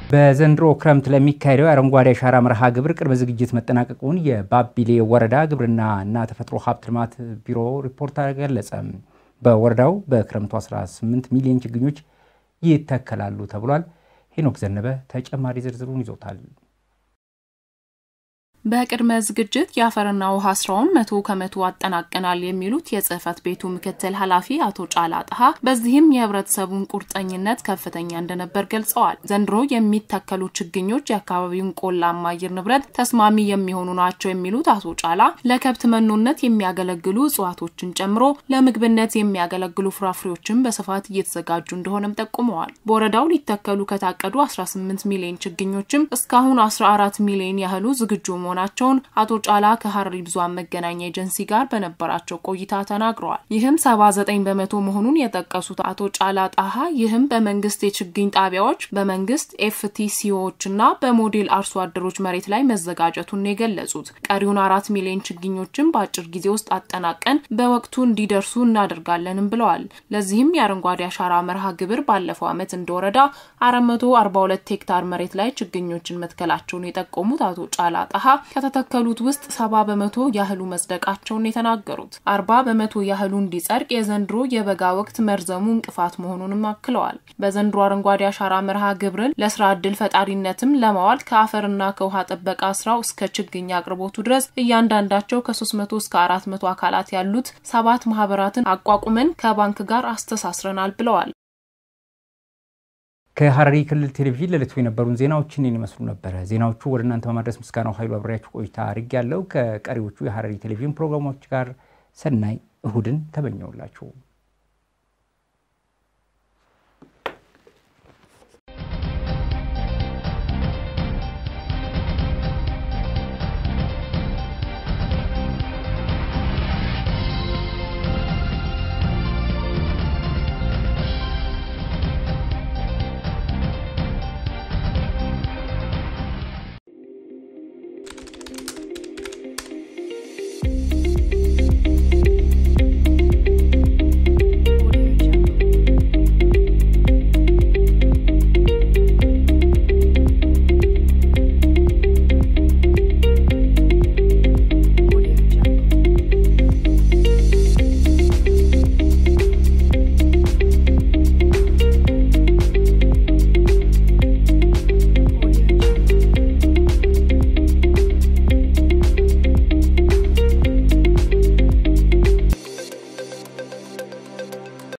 በዘንድሮ ክረምት ለሚካሄደው የአረንጓዴ አሻራ መርሃ ግብር ቅድመ ዝግጅት መጠናቀቁን የባቢሌ ወረዳ ግብርና እና ተፈጥሮ ሀብት ልማት ቢሮ ሪፖርት ገለጸ። በወረዳው በክረምቱ 18 ሚሊዮን ችግኞች ይተከላሉ ተብሏል። ሄኖክ ዘነበ ተጨማሪ ዝርዝሩን ይዞታል። በቅድመ ዝግጅት የአፈርና ውሃ ስራውን መቶ ከመቶ አጠናቀናል የሚሉት የጽህፈት ቤቱ ምክትል ኃላፊ አቶ ጫላ ጣሃ በዚህም የህብረተሰቡን ቁርጠኝነት ከፍተኛ እንደነበር ገልጸዋል። ዘንድሮ የሚተከሉ ችግኞች የአካባቢውን ቆላማ አየር ንብረት ተስማሚ የሚሆኑ ናቸው የሚሉት አቶ ጫላ ለከብት መኖነት የሚያገለግሉ እጽዋቶችን ጨምሮ ለምግብነት የሚያገለግሉ ፍራፍሬዎችን በስፋት እየተዘጋጁ እንደሆነም ጠቁመዋል። በወረዳው ሊተከሉ ከታቀዱ 18 ሚሊዮን ችግኞችም እስካሁን 14 ሚሊዮን ያህሉ ዝግጁ መሆናል ናቸውን አቶ ጫላ ከሀረሪ ብዙኃን መገናኛ ኤጀንሲ ጋር በነበራቸው ቆይታ ተናግረዋል። ይህም 79 በመቶ መሆኑን የጠቀሱት አቶ ጫላ ጣሃ ይህም በመንግስት የችግኝ ጣቢያዎች፣ በመንግስት ኤፍቲሲዎች እና በሞዴል አርሶ አደሮች መሬት ላይ መዘጋጀቱን የገለጹት ቀሪውን አራት ሚሊዮን ችግኞችን በአጭር ጊዜ ውስጥ አጠናቀን በወቅቱ እንዲደርሱ እናደርጋለንም ብለዋል። ለዚህም የአረንጓዴ አሻራ መርሃ ግብር ባለፈው ዓመት እንደ ወረዳ 442 ሄክታር መሬት ላይ ችግኞችን መትከላቸውን የጠቆሙት አቶ ጫላ ጣሃ ከተተከሉት ውስጥ ሰባ በመቶ ያህሉ መጽደቃቸውን የተናገሩት አርባ በመቶ ያህሉ እንዲጸድቅ የዘንድሮ የበጋ ወቅት መርዘሙ እንቅፋት መሆኑንም አክለዋል። በዘንድሮ አረንጓዴ አሻራ መርሃ ግብርን ለስራ ዕድል ፈጣሪነትም ለማዋል ከአፈርና ከውሃ ጥበቃ ስራው እስከ ችግኝ አቅርቦቱ ድረስ እያንዳንዳቸው ከ300 እስከ 400 አካላት ያሉት ሰባት ማህበራትን አቋቁመን ከባንክ ጋር አስተሳስረናል ብለዋል። ከሀረሪ ክልል ቴሌቪዥን ለዕለቱ የነበሩን ዜናዎችን ይመስሉ ነበረ። ዜናዎቹ ወደ እናንተ በማድረስ ምስጋናው ኃይሉ አብሬያችሁ ቆይታ አድርግ ያለው ከቀሪዎቹ የሀረሪ ቴሌቪዥን ፕሮግራሞች ጋር ሰናይ እሁድን ተመኘውላችሁ።